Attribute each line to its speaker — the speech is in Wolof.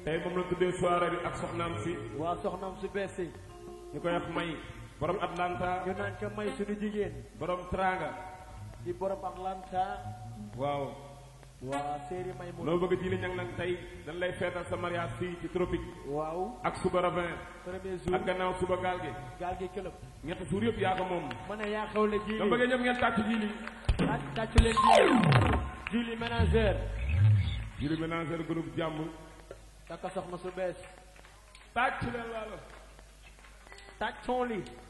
Speaker 1: tey moom la tuddee soirée bi ak soxnaam si
Speaker 2: waa soxnaam su bees si
Speaker 1: ñu koy wax may borom Atlanta
Speaker 2: ñu naan ko may suñu jigéen
Speaker 1: borom Tranga
Speaker 2: di borom Atlanta
Speaker 1: waaw
Speaker 2: waa séeri may mu
Speaker 1: loo bëgg ji li ñang nag tey dañ lay feetal sa mariage fii ci tropique
Speaker 2: waaw
Speaker 1: ak suba ravin
Speaker 2: premier jour
Speaker 1: ak gannaaw suba gaal gi
Speaker 2: gaal gi këlëb
Speaker 1: ñetti suur yëpp yaa ko moom
Speaker 2: ma ne yaa xewle ji
Speaker 1: dama bëggee ñëpp ngeen tàcc ji li
Speaker 2: ak tàccu leen ji Julie ménageur
Speaker 1: ji li ménagère groupe jàmm
Speaker 2: takka soxna su bees
Speaker 1: tàcc leen laalo
Speaker 2: tàccoon li